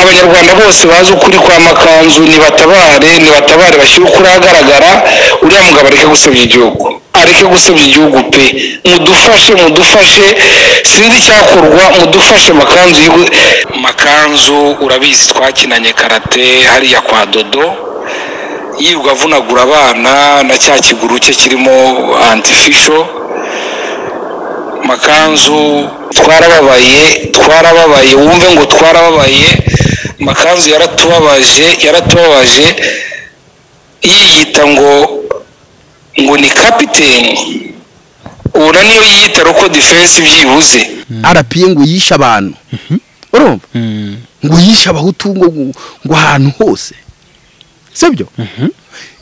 abanyarwanda bose bazi ukuri kw'amakanzu nibatabare nibatabare bashyire ukuri ahagaragara uriya mugabo areke gusebya igihugu areke gusebya igihugu pe mudufashe mudufashe sinzi icyakorwa mudufashe amakanzu y'igihugu amakanzu urabizi twakinanye karate hariya kwa dodo yirirwa avunagura abana na cya kiguru cye kirimo antifisho amakanzu twarababaye twarababaye wumve ngo twarababaye amakanzu yaratubabaje yaratubabaje yiyita ngo ngo ni kapiteni ubu na niyo yiyita roko defense byibuze arapiye ngo yishe abantu urumva ngo yishe abahutu ngo ngo ahantu hose sibyo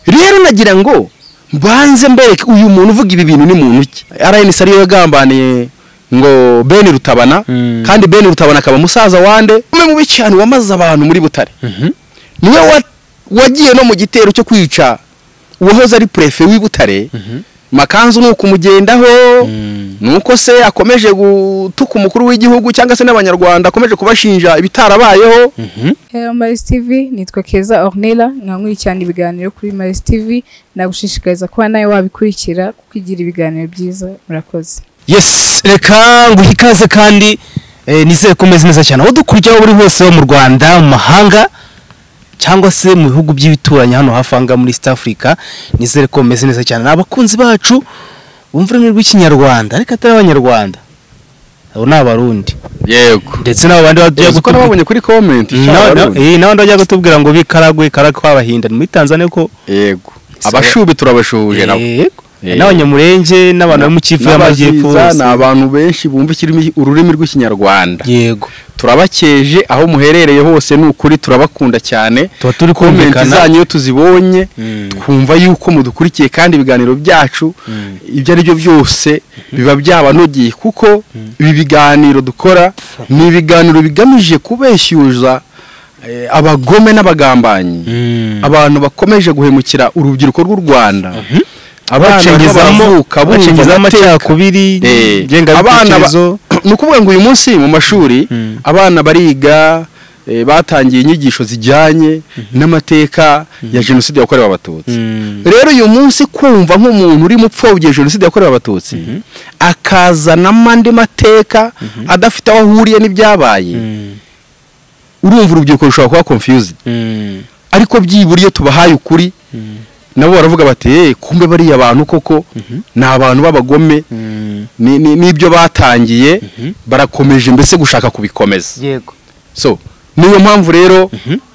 rero nagira ngo mbanze mbereke uyu muntu uvuga ibi bintu ni muntu ki rnc ariyo yagambaniye ngo bene rutabana kandi bene rutabana akaba umusaza wande umwe mu cyane wamaze abantu muri butare niwe wagiye no mu gitero cyo kwica uwahoze ari purefe w'ibutare makanzu ni uko umugendaho ni uko se akomeje gutuka umukuru w'igihugu cyangwa se n'abanyarwanda akomeje kubashinja ibitarabayeho Hello Maris TV nitwa Keza Ornella nkankurikirana ibiganiro kuri Maris TV nagushishikariza kuba nawe wabikurikira kuko igira ibiganiro byiza murakoze yes reka nguhe ikaze kandi eh, nizere ko umeze neza cyane aho dukurikira aho uri hose ho mu rwanda mu mahanga cyangwa se mu bihugu by'ibituranyi hano hafi aha ngaha muri east africa nizere ko umeze neza cyane ni abakunzi bacu bumva ururimi rw'ikinyarwanda ariko atari abanyarwanda abo ni abarundi yego ndetse n'abo bandi bajya uzi ko gutubwira nababonye kuri komenti n'abandi bajya gutubwira ngo bikaragwe ikaragwe kw'abahinda ni muri tanzania ko yego abashubi turabashuhuje nabo Yego. Yego. n'abanyamurenge n'abantu bo mu kivu y'amajyepfo n'abaziza bose. ni abantu benshi bumva ikirimi ururimi rw'ikinyarwanda yego turabakeje aho muherereye hose ni ukuri turabakunda cyane tuba turi komenti kumvikana zanyu iyo tuzibonye Mm. twumva yuko mudukurikiye kandi ibiganiro byacu ibyo ari byo byose biba byabanogeye kuko ibi biganiro dukora ni ibiganiro bigamije kubeshyuza eh, abagome n'abagambanyi Mm. abantu bakomeje guhemukira urubyiruko rw'u rwanda abana bacengezamo baravuka bumva bacengezamo amateka. amacakubiri Eh, abana ba- ngengabitekerezo ni ukuvuga ngo uyu munsi mu mashuri Mm. abana bariga eh, batangiye inyigisho zijyanye n'amateka ya jenoside yakorewe abatutsi Mm. rero uyu munsi kumva nk'umuntu urimo upfobye jenoside yakorewe abatutsi akazanamo andi mateka adafite aho ahuriye n'ibyabaye Mm. urumva urubyiruko rushobora kuba confused Mm. ariko byibura iyo tubahaye ukuri nabo baravuga bati "Eh, kumbe bariya bantu koko ni abantu b'abagome Mm. ni- ni- n'ibyo batangiye barakomeje mbese gushaka kubikomeza yego so niyo mpamvu rero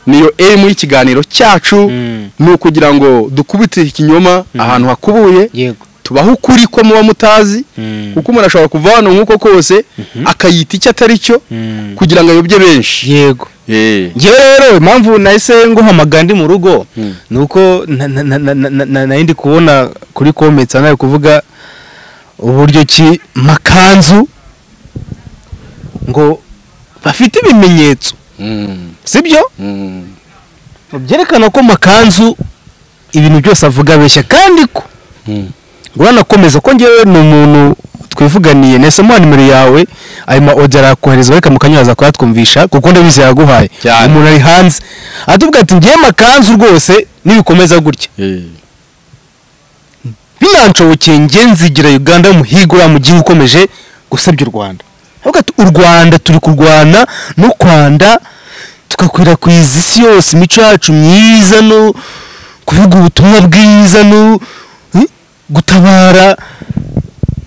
niyo aim y'ikiganiro cyacu Mm. ni ukugira ngo dukubite ikinyoma ahantu hakubuye yego tubahe ukuri ko muba mutazi Mm. kuko umuntu ashobora kuva hano nk'uko kose akayita icyo atari cyo Mm. kugira ngo ayobye benshi yego Eh. ngewe rero impamvu nahise nguhamagara ndi mu rugo ni uko na- na- na- na- na- na- nari ndi kubona kuri kometsa nawe kuvuga uburyo ki makanzu ngo bafite ibimenyetso Mm. sibyo Mm. byerekana ko makanzu ibintu byose avuga abeshya kandi ko Mm. uranakomeza ko ngewe ni umuntu twivuganiye nahisemo nimero yawe ayo ma odi arakohereza ariko mukanya uraza kuyatwumvisha kuko ndabizi yaguhaye Cyane. umuntu ari hanze atubwira ati ngewe makanzu rwose nibikomeza gutya Eh. binanshobokeye nge nzigira uganda y'umuhigo uriya mugihe ukomeje gusebya u rwanda avuga ati u rwanda turi kurwana no kwanda tugakwirakwiza isi yose imico yacu myiza no kuvuga ubutumwa bwiza no eh, gutabara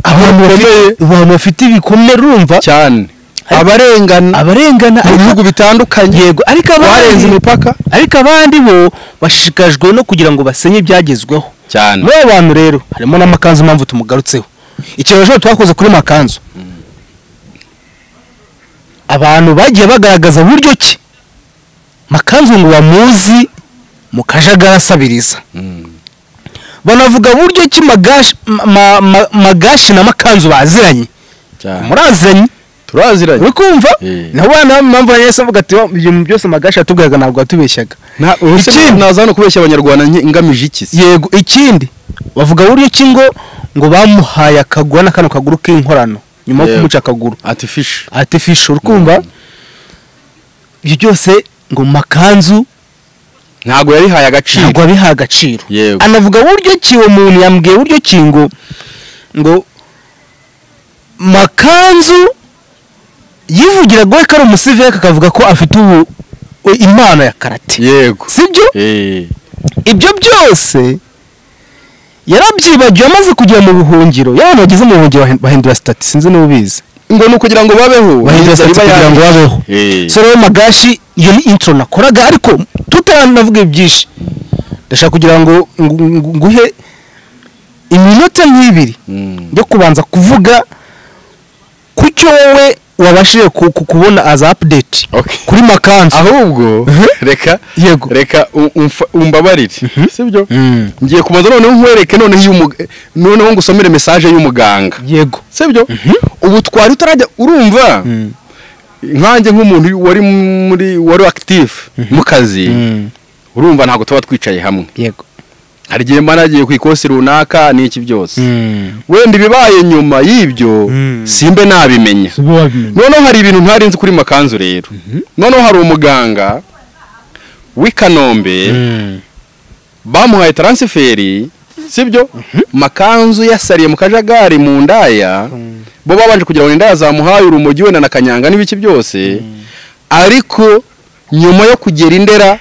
abantu bafite- abantu bafite ibikomere urumva cyane abarengana abarengana mu bihugu bitandukanye yego ariko barenze abandi imipaka ariko abandi bo bashishikajwe no kugira ngo basenye ibyagezweho cyane muri abo bantu rero harimo n'amakanzu mpamvu tumugarutseho ikibazo twakoze kuri makanzu abantu bagiye bagaragaza buryo ki makanzu ngo bamuzi mu kajagari asabiriza banavuga buryo ki magashi ma- ma- ma- magashi na makanzu baziranye muraziranye turaziranye uri kumva Eh. nabo bana impamvu yahise avuga ati ibintu byose magashi yatubwiraga ntabwo yatubeshyaga ikindi naza hano kubeshya abanyarwanda nke- ngamije iki se yego ikindi bavuga buryo ki ngo ngo bamuhaye akaguru na kano kaguru k'inkorano nyuma yo Yego. kumuca akaguru ati fishi artificial uri kumva ibyo byose ngo mu makanzu ntabwo yabihaye agaciro ntabwo abiha agaciro Yego. anavuga buryo ki uwo muntu yambwiye buryo ki ngo ngo makanzu yivugira ngo ko ari umusivire akavuga ko afite ubu we- impano ya karate yego sibyo Eh, ibyo byose yarabyibagiwe amaze kugera mu buhungiro y'abantu bageze mu buhungiro bahin- bahindura sitati sinzi niba ubizi ngo ni ukugira ngo babeho bahindura sitati kugira ngo babeho eh, so rero magashi iyo ni intro nakoraga ariko tutanavuga byinshi ndashaka kugira ngo ngu- ngu- nguhe iminota nk'ibiri yo kubanza kuvuga ku cyo wowe wabashije ku- ku- kubona as update Okay. kuri makanzu ahubwo reka Yego. reka u- umfa- umbabarire sibyo Mm. ngiye kubanza noneho nkwereke noneho iy'umuga- noneho ngusomere mesaje y'umuganga yego sibyo ubu twari utarajya urumva nkanjye nk'umuntu wari muri wari active mu kazi urumva ntabwo tuba twicaye hamwe yego hari igihe mba nagiye ku ikosi runaka n'iki byose wenda ibibaye nyuma y'ibyo Mm. simbe nabimenya noneho hari ibintu ntari nzi kuri makanzu rero noneho hari umuganga w'i kanombe bamuhaye taransiferi sibyo makanzu yasariye mu kajagari mu ndaya bo babanje kugira ngo indaya zamuhaye urumogi wenda na kanyanga n'ibiki byose ariko nyuma yo kugera indera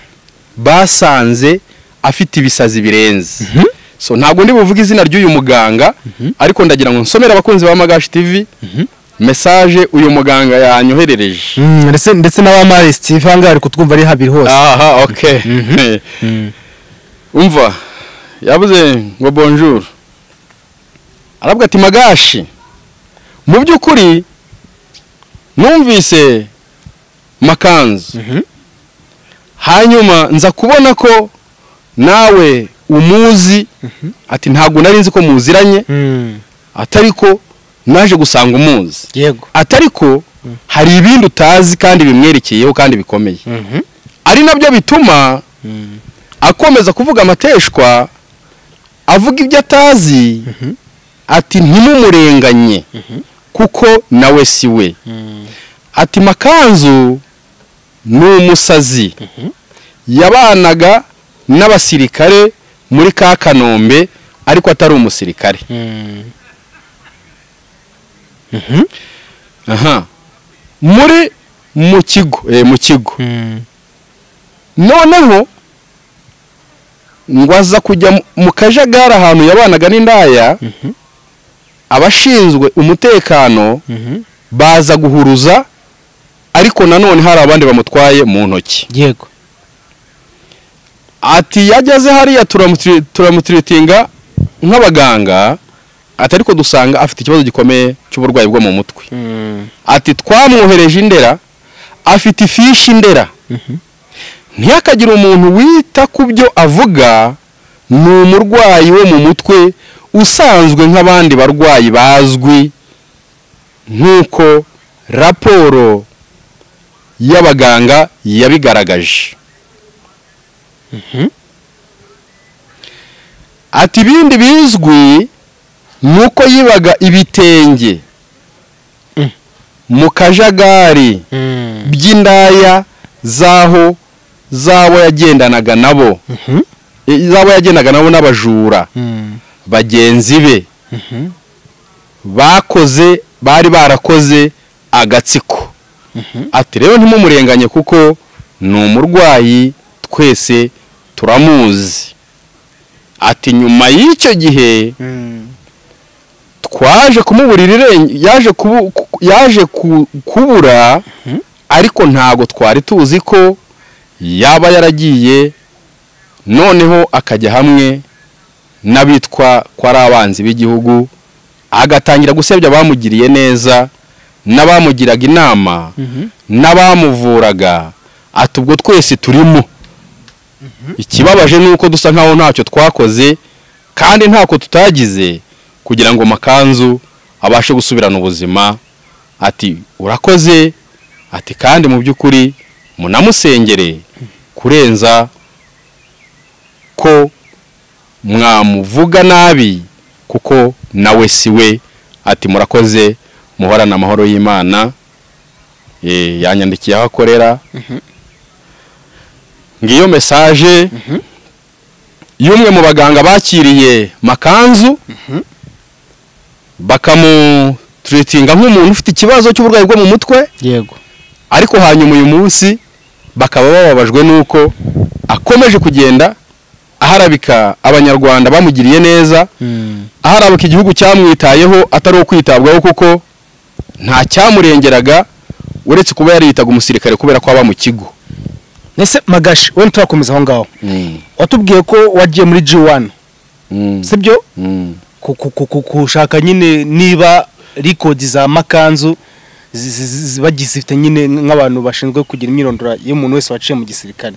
basanze afite ibisazi birenze so ntabwo ndi buvuge izina ry'uyu muganga ariko ndagira ngo nsomere abakunzi ba magashi tv mesaje uyu muganga yanyoherereje Mm, ndetse ndetse n'abamari steve ahangaha ari kutwumva ari habiri hose aha okay umva yavuze ngo bonjour aravuga ati magashi mu by'ukuri numvise makanzu hanyuma nza kubona ko nawe umuzi ati ntabwo nari nzi ko muziranye atari ko naje gusanga umuzi yego atari ko hari ibindi utazi kandi bimwerekeyeho kandi bikomeye ari nabyo bituma akomeza kuvuga amateshwa avuga ibyo atazi ati ntimumurenganye kuko nawe si we ati makanzu ni umusazi yabanaga n'abasirikare muri ka kanombe ariko atari umusirikare aha muri mu kigo eh, mu kigo noneho ngo aza kujya mu- mu kajagari ahantu yabanaga n'indaya abashinzwe umutekano baza guhuruza ariko nanone hari abandi bamutwaye mu ntoki yego ati yageze hariya turamutiri- turamutiritinga nk'abaganga ati ariko dusanga afite ikibazo gikomeye cy'uburwayi bwo mu mutwe ati twamwohereje indera afite ifishi indera ntihakagire umuntu wita ku byo avuga ni umurwayi wo mu mutwe usanzwe nk'abandi barwayi bazwi nk'uko raporo y'abaganga yabigaragaje ati ibindi bizwi ni uko yibaga ibitenge mu kajagari by'indaya z'aho z'abo yagendanaga nabo E, z'abo yagendaga nabo n'abajura bagenzi be bakoze bari barakoze agatsiko ati rero ntimumurenganye kuko ni umurwayi twese turamuzi ati nyuma y'icyo gihe twaje kumuburira irenge yaje kubu, ku- yaje ku, kubura ariko ntago twari tuzi ko yaba yaragiye noneho akajya hamwe n'abitwa ko ari abanzi b'igihugu agatangira gusebya abamugiriye neza n'abamugiraga inama n'abamuvuraga ati ubwo twese turimo ikibabaje ni uko dusa nkaho ntacyo twakoze kandi ntako tutagize kugira ngo makanzu abashe gusubirana ubuzima ati urakoze ati kandi mu by'ukuri munamusengere kurenza ko mwamuvuga nabi kuko nawe si we ati murakoze muhorane amahoro y'imana Eh, yanyandikiye aho akorera ngiyo mesaje y'umwe mu baganga bakiriye makanzu bakamuturitinga nk'umuntu ufite ikibazo cy'uburwayi bwo mu mutwe yego ariko hanyuma uyu munsi bakaba bababajwe n'uko akomeje kugenda aharabika abanyarwanda bamugiriye neza aharabika igihugu cyamwitayeho atari uwo kwitabwaho kuko nta cyamurengeraga uretse kuba yariyitaga umusirikare kubera ko aba mu kigo mbese magashi wenda turakomeza aho ngaho watubwiye ko wagiye muri G1 sibyo ku- ku- ku- ku- kushaka nyine niba rikodi za makanzu zi- zi- zi- ziba zifite nyine nk'abantu bashinzwe kugira imyirondoro y'umuntu wese waciye mu gisirikare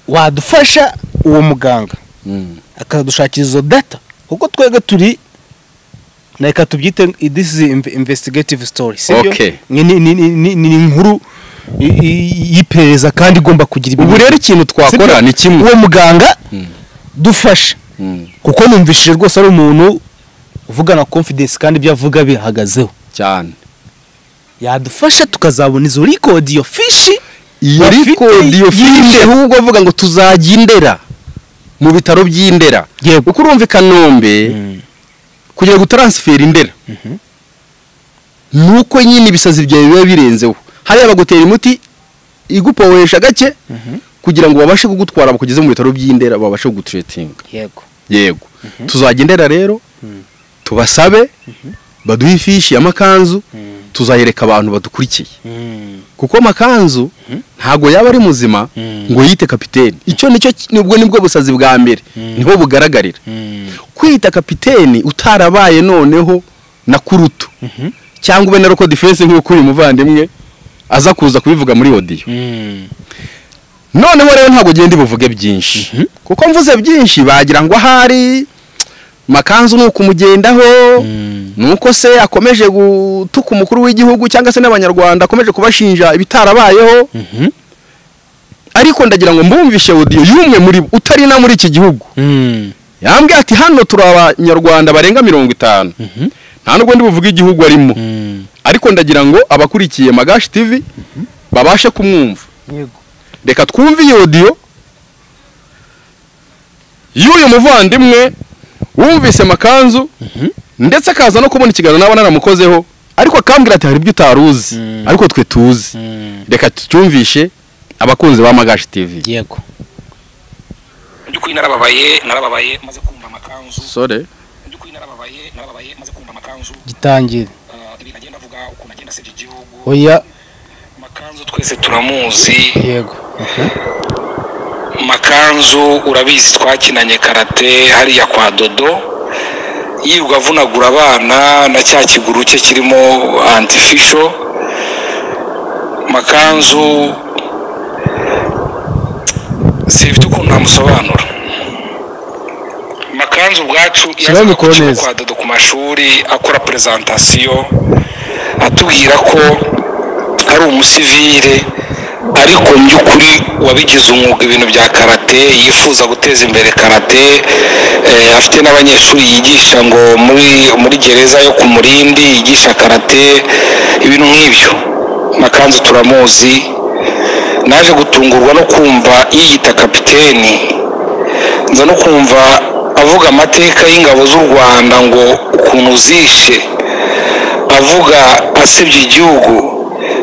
wadufasha uwo muganga akadushakira izo data kuko twebwe turi na reka tubyite this is inve- investigative story sibyo Okay. ni ni- ni- ni- ni- ni inkuru i- i- y'iperereza kandi igomba kugira ubu rero ikintu twakora Sibyo? ni kimwe uwo muganga dufashe kuko numvishije rwose ari umuntu uvugana confidence kandi ibyo avuga bihagazeho cyane yadufasha tukazabona izo record iyo fishi iyo bafite record iyo y'indera. fiche ahubwo avuga ngo tuzajya indera mu bitaro by'indera Yego. kuko urumva i kanombe kugira ngo taransiferi indera ni uko nyine ibisazi byawe biba birenzeho hariya bagutera imiti igupohesha gake kugira ngo babashe kugutwara bakugeze mu bitaro by'indera babashe kugutretinga yego yego tuzajya indera rero tubasabe baduhe ifishi y'amakanzu tuzayereka abantu badukurikiye kuko makanzu ntabwo yaba ari muzima ngo yite kapiteni icyo nicyo ki- nibwo nibwo busazi bwa mbere niho bugaragarira kwita kapiteni utarabaye noneho na kurutu cyangwa ube na roko defense nk'uko uyu muvandimwe aza kuza kubivuga muri odiyo noneho rero ntabwo ugenda buvuge byinshi kuko mvuze byinshi bagira ngo ahari makanzu ni ukumugendaho ni uko se akomeje gutuka umukuru w'igihugu cyangwa se n'abanyarwanda akomeje kubashinja ibitarabayeho ariko ndagira ngo mbumvishe odiyo y'umwe muri bo utari na muri iki gihugu yambwiye ati hano turi abanyarwanda barenga mirongo itanu nta nubwo ndi buvuge igihugu arimo ariko ndagira ngo abakurikiye magashi tivi babashe kumwumva yego reka twumve iyi odiyo y'uyu muvandimwe wumvise makanzu ndetse akaza no kubona ikiganiro naba naramukozeho ariko akambwira ati hari ibyo utari uzi ariko twe tuzi reka tucyumvishe abakunzi ba magashi tv yego mu by'ukuri narababaye narababaye maze kumva amakanzu sore mu by'ukuri narababaye narababaye maze kumva amakanzu gitangire ah, ibintu agenda avuga ukuntu agenda asebya igihugu oya makanzu twese turamuzi yego makanzu urabizi twakinanye karate hariya kwa dodo yirirwa avunagura abana na cya kiguru cye kirimo antifisho makanzu sibifite ukuntu namusobanura makanzu ubwacu Shyiraho yazaga mikoro ku kigo neza. kwa dodo ku mashuri akora perezantasiyo atubwira ko ari umusivire ariko mu by'ukuri wabigize umwuga ibintu bya karate yifuza guteza imbere karate eh, afite n'abanyeshuri yigisha ngo muri muri gereza yo ku murindi yigisha karate ibintu nk'ibyo makanzu turamuzi naje gutungurwa no kumva yiyita kapiteni nza no kumva avuga amateka y'ingabo z'u rwanda ngo ukuntu zishe avuga asebya igihugu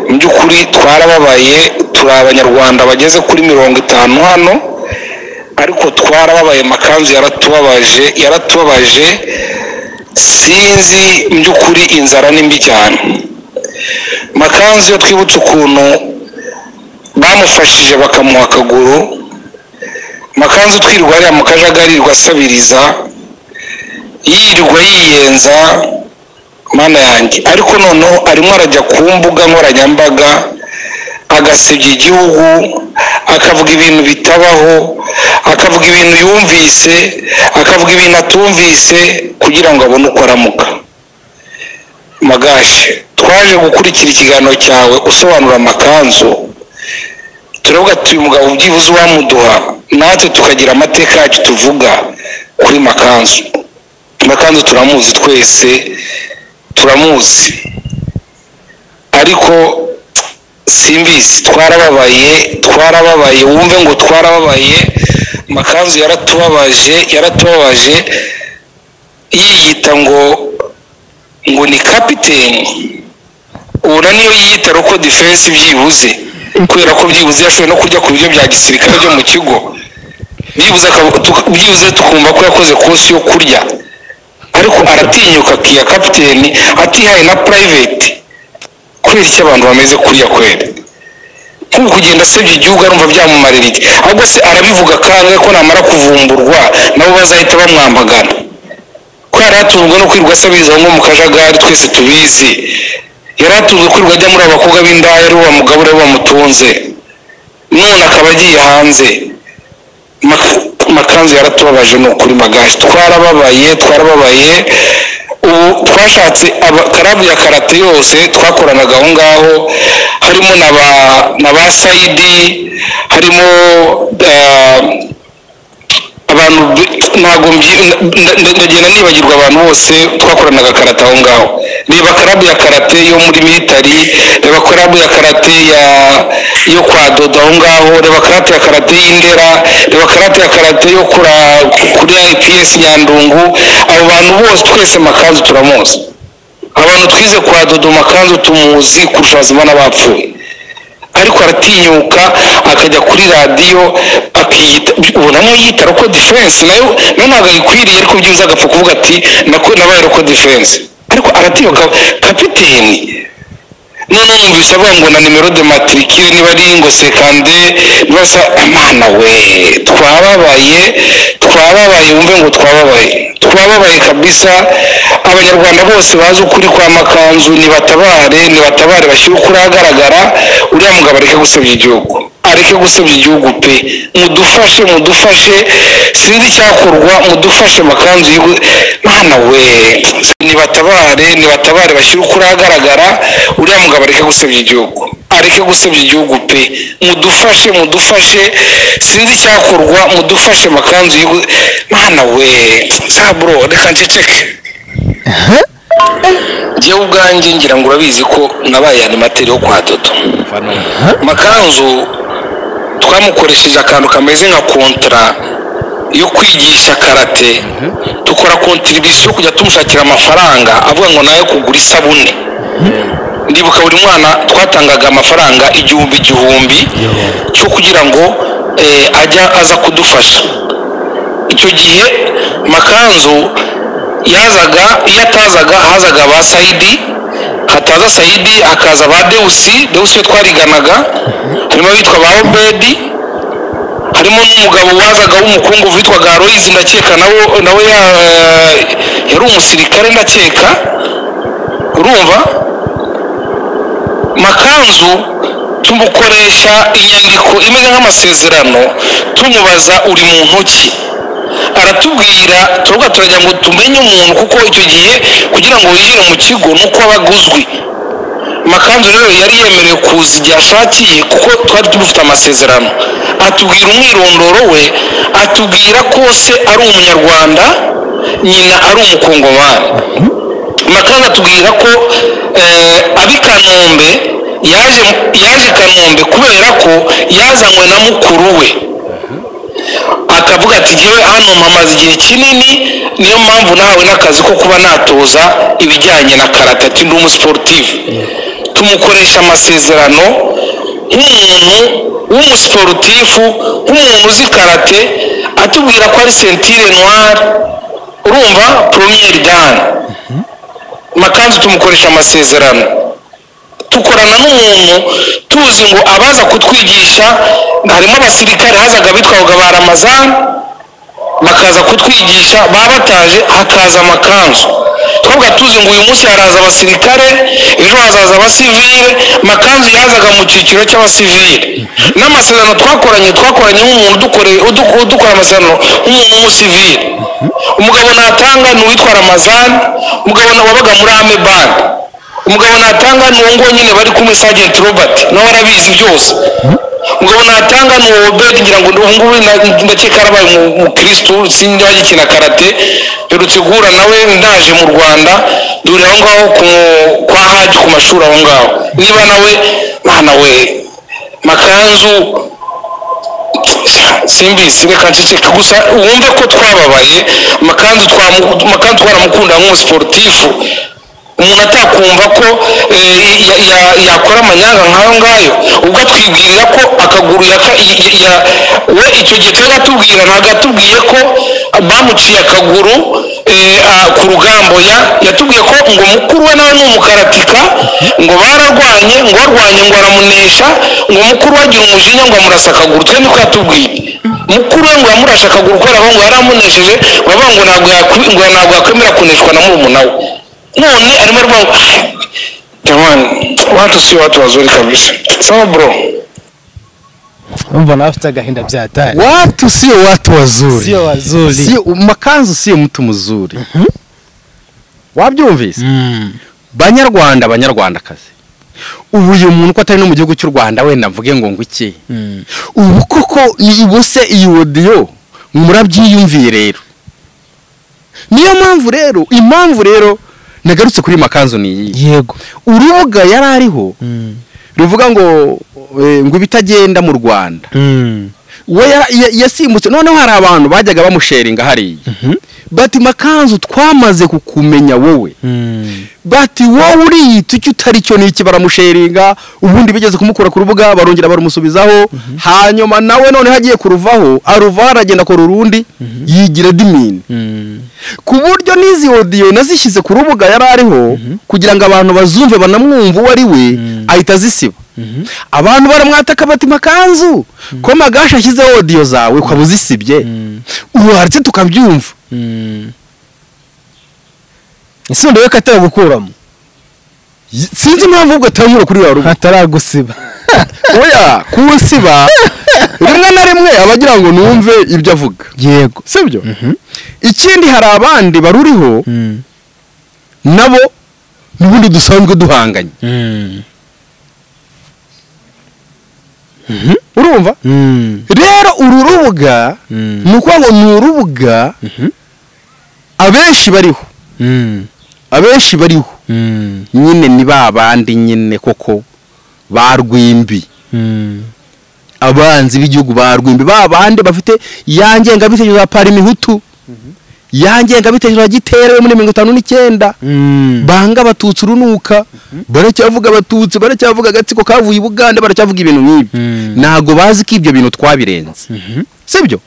mu by'ukuri twarababaye turi abanyarwanda bageze kuri mirongo itanu hano ariko twarababaye makanzu yaratubabaje yaratubabaje sinzi mu by'ukuri inzara ni mbi cyane makanzu iyo twibutse ukuntu bamufashije bakamuha akaguru makanzu twirirwa hariya mu kajagari asabiriza yirirwa yiyenza mana yanjye ariko noneho arimo arajya ku mbuga nkoranyambaga agasebya igihugu akavuga ibintu bitabaho akavuga ibintu yumvise akavuga ibintu atumvise kugira ngo abone uko aramuka magashi twaje gukurikira ikiganiro cyawe usobanura amakanzu turavuga tuyu mugabo ubyibuze uwamuduha natwe tukagira amateka yacu tuvuga kuri makanzu makanzu turamuzi twese turamuzi ariko simbizi twarababaye twarababaye wumve ngo twarababaye makanzu yaratubabaje yaratubabaje yiyita ngo ngo ni kapiteni ubona niyo yiyita roko defense byibuze kubera ko byibuze yashoboye no kujya ku biryo bya gisirikare byo mu kigo byibuze akaba- tuka- byibuze tukumva ko yakoze kosi yo kurya ariko aratinyuka akiya kapiteni atihaye na private kubera icyo abantu bameze kuriya kwera kuko kugenda asebya igihugu arumva byamumarira iki ahubwo se arabivuga kangahe ko namara kuvumburwa nabo bazahita bamwambagana ko yari atunzwe no kwirirwa asabiriza nko mu kajagari twese tubizi yari atunzwe kwirirwa ajya muri abakobwa b'indaya ari wa mugabo ariwe wamutunze none akaba agiye hanze Mak- makanzu yaratubabaje ni ukuri magaje twarababaye twarababaye ubu twashatse abakarabu ya karate yose twakoranaga aho ngaho harimo na ba na ba sayidi harimo eh, abantu be- ntabwo mbi- nda- nda- ndagenda nibagirwa abantu bose twakoranaga karate aho ngaho reba karabu ya karate yo muri militari reba karabu ya karate ya yo kwa dodo aho ngaho reba karate ya karate y'indera reba karate ya karate yo kura kuri ps nyandungu abo bantu bose twese makanzu turamuzi abantu twize kwa dodo makanzu tumuzi kurusha bazima n'abapfuye ariko aratinyuka akajya kuri radiyo akiyita ubona niyo yita roko defense nayo nayo ntabwo ayikwiriye ariko byibuze agapfa kuvuga ati nako nabaye roko defense ariko aratinyuka kapiteni numvise avuga ngo na nimero de matricule niba ari ngo sekande basa amana we twababaye twababaye wumve ngo twababaye twababaye kabisa abanyarwanda bose bazi ukuri kwa makanzu nibatabare nibatabare bashyire ukuri ahagaragara uriya mugabo areke gusebya igihugu areke gusebya igihugu pe mudufashe mudufashe sinzi icyakorwa mudufashe makanzu y'igihugu mwana we nibatabare nibatabare bashyire ukuri ahagaragara uriya mugabo areke gusebya igihugu areke gusebya igihugu pe mudufashe mudufashe sinzi icyakorwa mudufashe makanzu y'igihugu mwana we saburo reka nceceke njyewe ubwanjye ngira ngo urabizi ko nabaye animateri yo kwa dodo makanzu twamukoresheje akantu kameze nka kontara yo kwigisha karate dukora kontiribisiyo yo kujya tumushakira amafaranga avuga ngo nayo kugura isabune ndibuka buri mwana twatangaga amafaranga igihumbi igihumbi cyo kugira ngo eh, ajya aza kudufasha icyo gihe makanzu yazaga iyo atazaga hazaga ba sayidi hataza sayidi hakaza ba dewusi dewusi iyo twariganaga harimo abitwa ba obedi harimo n'umugabo wazaga w'umukungu witwaga aloyizi ndakeka nawe nawe ya- yari umusirikare ndakeka urumva makanzu tumukoresha inyandiko imeze nk'amasezerano tumubaza uri mu ntoki aratubwira turavuga turagira ngo tumenye umuntu kuko icyo gihe kugira ngo winjire mu kigo ni uko aba aguzwi makanzu rero yari yemerewe kuza igihe ashakiye kuko twari dufite amasezerano atubwira umwirondoro we atubwira ko se ari umunyarwanda nyina ari umukongomani makanzu atubwira ko eh, ab'i kanombe yaje yaje i kanombe kubera ko yazanywe na mukuru we akavuga ati jyewe hano mpamaze igihe kinini niyo mpamvu nahawe n'akazi ko kuba natoza ibijyanye na karate ati ndi umusiporutifu tumukoresha amasezerano nk'umuntu w'umusiporutifu nk'umuntu uzi karate atubwira ko ari sentire noire urumva poromiyeri dani makanzu tumukoresha amasezerano dukorana n'umuntu tuzi ngo abaza kutwigisha harimo abasirikare hazaga bitwaga ba ramazani bakaza kutwigisha baba bataje hakaza amakanzu twavuga tuzi ngo uyu munsi haraza abasirikare ejo hazaza abasivile makanzu yazaga mu cyiciro cy'abasivile n'amasezerano twakoranye twakoranye nk'umuntu udukore- udu- udukora amasezerano nk'umuntu w'umusivile umugabo natanga ni uwitwa ramazani umugabo na- wabaga muri ame bande umugabo natanga ni uwo nguwo nyine bari kumwe sajenti robert nawe arabizi byose umugabo natanga ni uwo obedi ngira ngo ubu ngubu na- ndakeka yarabaye umu- umukirisitu sinjya agikina karate mperutse guhura nawe ndaje mu rwanda duhurira aho ngaho ku- kwa haji ku mashuri aho ngaho niba nawe mwana we makanzu simbizi reka nceceka gusa wumve ko twababaye makanzu twamu- makanzu twaramukunda nk'umusiporutifu umuntu atakumva ko eh, ya- ya- yakora amanyanga nk'ayo ngayo ubwo atwibwirira ko akaguru yaka- ya- ya- we icyo gihe cyari atubwira ntabwo yatubwiye ko bamuciye akaguru eh, ah, ku rugambo ya yatubwiye ko ngo mukuru we nawe ni umukaratika ngo bararwanye ngo arwanye ngo aramunesha ngo mukuru we agira umujinya ngo amurasa akaguru twe niko yatubwiye mukuru we ngo yamurashe akaguru kubera ko ngo yaramunesheje bavuga ngo ntabwo yakwi- ngo ntabwo yakwemera kuneshwa na murumuna we none arimo arwango jamani watu si watu wazuri kabisa sawa bro umva nawe afite agahinda byatari watu sio watu wazuri sio wazuri sio makanzu sio mtu mzuri wabyumvise Mm. banyarwanda banyarwandakazi ubu uyu muntu ko atari no mu gihugu cy'u rwanda wenda mvuge ngo ngo iki Mm. ubu koko ni ubuse iyi odiyo murabyiyumviye rero niyo mpamvu rero impamvu rero nagarutse kuri makanzu ni iyi yego urubuga yari ariho Mm. ruvuga ngo eh, ngo ibitagenda mu rwanda Mm. we ya- ya- yasimbutse noneho hari abantu bajyaga bamusheringa hariya bati makanzu twamaze kukumenya wowe Mm. bati wowe uriyita icyo utari cyo ni iki baramusheringa ubundi bigeze kumukura ku rubuga barongera baramusubizaho hanyuma nawe noneho agiye kuruvaho aruvaho aragenda akora urundi yigira dimini Mm. ku buryo n'izi odiyo nazishyize ku rubuga yari ariho kugira ngo abantu bazumve banamwumve uwo ari we ahita azisiba abantu baramwataka bati makanzu ko magashi ashyizeho odiyo zawe ukaba uzisibye ubu haretse tukabyumva Mm. isundo yo kataragukuramo Y- sinzi impamvu ubwo atanyura kuri wa rubuga ataragusiba oya kuwusiba rimwe na rimwe abagira ngo numve ibyo avuga yego sibyo ikindi hari abandi baruriho Mm. nabo n'ubundi dusanzwe duhanganye Mm. urumva Mm. rero uru rubuga Mm. ni ukuvuga ngo ni urubuga abenshi bariho Mm. abenshi bariho Mm. nyine ni ba bandi nyine koko ba rwimbi Mm. abanzi b'igihugu ba rwimbi ba bandi bafite ya ngengabitekerezo ya parimihutu ya ngengabitekerezo ya giterewe muri mirongo itanu n'icyenda Mm. banga abatutsi urunuka baracyavuga abatutsi baracyavuga agatsiko kavuye i bugande baracyavuga ibintu nk'ibi Mhm. ntabwo bazi ko ibyo bintu twabirenze sibyo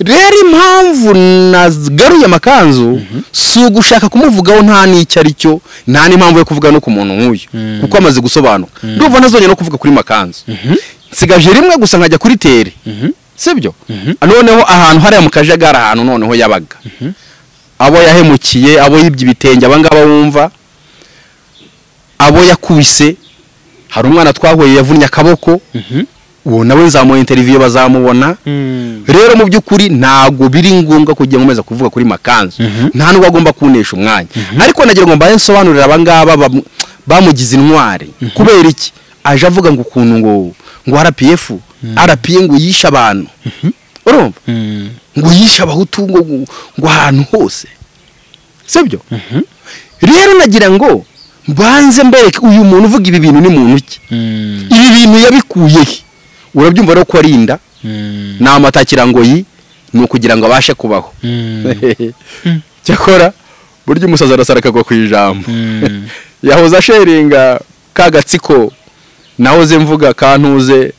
rero impamvu nagaruye amakanzu si ugushaka kumuvugaho nta n'icyo ari cyo nta n'impamvu yo kuvuga no ku muntu nk'uyu kuko amaze gusobanuka ndumva ntazongera no kuvuga kuri makanzu nsigaje rimwe gusa nkajya kuri tere sibyo noneho ahantu hariya mu kajagari ahantu noneho yabaga abo yahemukiye abo yibye ibitenge abangaba wumva abo yakubise hari umwana twahuye yavunnye akaboko uwo nawe nzamuha interiviyo bazamubona rero mu by'ukuri ntabwo biri ngombwa kugira ngo umeze kuvuga kuri makanzu nta nubwo agomba kunesha umwanya ariko nagira ngo mbaye nsobanurira abangaba bam- bamugize intwari kubera iki aje avuga ngo ukuntu ngo ngo rpf rpa ngo yishe abantu urumva Mm. ngo yishe abahutu ngo ngo ahantu hose sibyo rero nagira ngo mbanze mbereke uyu muntu uvuga ibi bintu ni muntu ki Mm. ibi bintu yabikuye he urabyumva rero ko arinda Mm. ni amatakirangoyi ni ukugira ngo abashe kubaho Mm. cyakora burya umusazi arasara akagwa ku ijambo Mm. yahoze asheringa ka gatsiko nahoze mvuga kantuze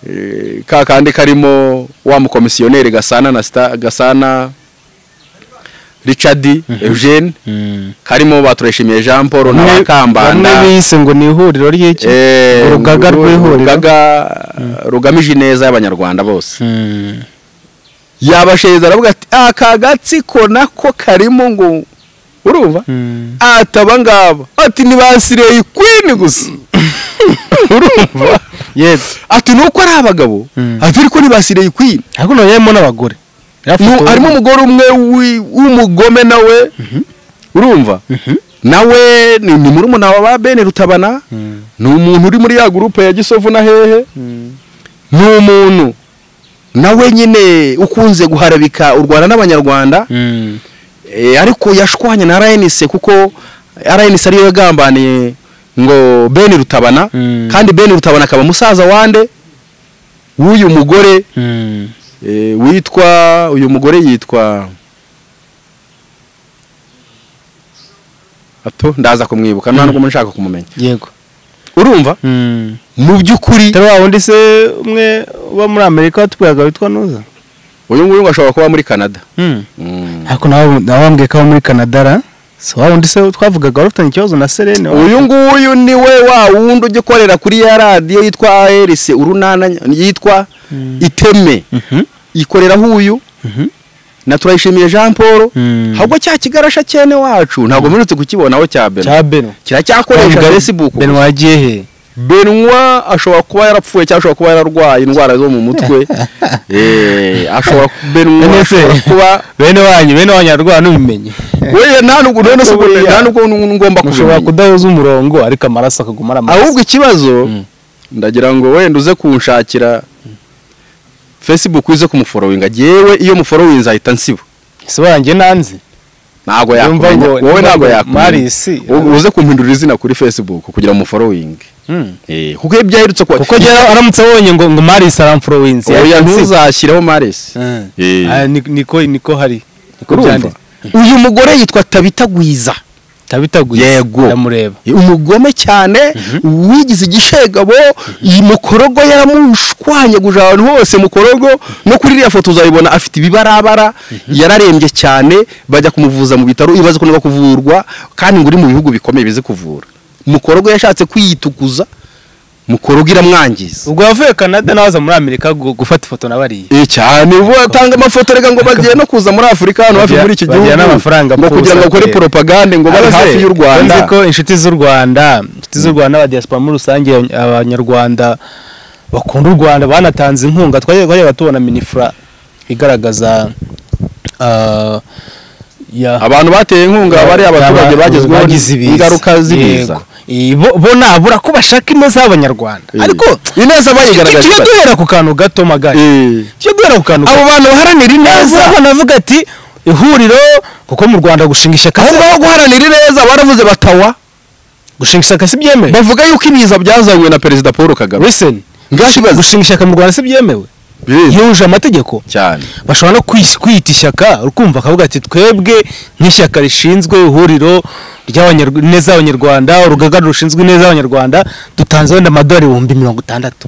eh, ka kandi karimo wa mukomisiyoneri gasana na Sta- gasana richard eugene Mm. karimo batureshimiye jean paul na bamwe bakambanda bise ngo ni ihuriro ry'iki eh, urugaga ru- rw'ihuriro. urugaga, rugamije ineza y'abanyarwanda bose Mm. yabasheza aravuga ati aka gatsiko nako karimo ngo urumva Mm. ataba ngaba ati ntibasireye ikwini gusa urumva yego ati nuko ari abagabo Mm. ati ariko ntibasireye ikwini ariko none yemo n'abagore Nu- harimo umugore umwe wi- w'umugome nawe urumva nawe ni ni murumuna wa ba bene rutabana ni umuntu uri muri ya gurupe ya gisovu na hehe ni umuntu nawe nyine ukunze guharabika u rwanda n'abanyarwanda Mm. Eh, ariko yashwanye na RNC kuko RNC ariyo yagambaniye ngo beni rutabana Mm. kandi beni rutabana akaba musaza wande w'uyu mugore eh, witwa uyu mugore yitwa ato ndaza kumwibuka nta nubwo nshaka kumumenya yego urumva mu by'ukuri utari wa wundi se umwe uba muri amerika watubwiraga witwa nuza uyu nguyu ngo ashobora kuba muri canada ariko nawe nawe wambwiye ko aba muri canada ra si wa wundi se twavugaga wari ufitanye ikibazo na serene wa- uyu nguyu ni we wa wundi ujya ukorera kuri ya radiyo yitwa ARC urunana yitwa iteme ikoreraho uyu na turayishimiye jean paul Mm. ahubwo cya kigarasha cyene wacu ntabwo mperutse kukibonaho cya beno cya beno kiracyakoresha Beno- facebook beno wagiye he benwa ashobora kuba yarapfuye cyangwa ashobora kuba yararwaye indwara zo mu mutwe Eh, ashobora benwa None se- ashobora kuba bene wanyu bene wanyu ararwara ntubimenye wewe nta nubwo none se ubwo- Buriya. nta nubwo ngomba mushobora kubimenya kudahuza umurongo ariko amaraso akaguma ari amaraso ahubwo ikibazo ndagira ngo wenda uze kunshakira facebook uze kumuforowinga yewe iyo muforowinze ahita nsiba si wanjye nanzi ntabwo Yumva yakumenya ngo- wowe ntabwo yakumenya Marius, U- uze kumpindurira izina kuri facebook kugira umuforowinge Eh, kuko iyo byaherutse kuba kuko njyewe aramutse abonye ngo ngo marisi aramfurowinzi oya ntuzashyireho maresi Eh. niko niko hari niko urumva byanditse uyu mugore yitwa tabitagwiza tabitaguye Yego. ndamureba umugome cyane wigize igishegabo iyi mukorogo yaramushwanyaguje ahantu hose mukorogo no kuri iriya foto uzayibona afite ibibarabara yararembye cyane bajya kumuvuza mu bitaro ibaze ko niba kuvurwa kandi ngo uri mu bihugu bikomeye bize kuvura mukorogo yashatse kwiyitukuza mukorogo iramwangiza ubwo wavuye canada nawe aza muri amerika gu- gufata ifoto na bariya Eh, cyane ubwo batanga amafoto reka ngo bagiye no kuza muri afurika hano hafi Bagira- muri iki bagira gihugu n'amafaranga ngo kugira ngo apfusa bakore pe. poropagande ngo bari Abaze- hafi y'u rwanda nzi ko inshuti z'u rwanda inshuti z'u rwanda aba diaspora muri rusange abany- abanyarwanda bakunda u rwanda banatanze inkunga twagiye twajyaga tubona minifura igaragaza ah, ya- abantu bateye inkunga bari abaturage bagezweho ingaruka z'ibiza Yego. Bo- bo nabura ko bashaka ineza y'abanyarwanda Eh. ariko ineza tujye bayigaragaza duhera ku kantu gato magari tujye duhera ku kantu abo gato bantu baharanira ineza neza banavuga ati ihuriro kuko mu rwanda gushinga ishyaka aho ngaho guharanira ineza baravuze batawa gushinga ishyaka si byemewe bavuga yuko ibiza byazanywe na perezida paul kagame listen Ntibakibaze. gushinga ishyaka mu rwanda si byemewe Biriza. yuje amategeko cyane bashobora no kwis- kwiyita ishyaka ukumva akavuga ati twebwe nk'ishyaka rishinzwe ihuriro ry'abanyarw- ineza y'abanyarwanda urugaga rushinzwe ineza y'abanyarwanda dutanze wenda amadolari ibihumbi mirongo itandatu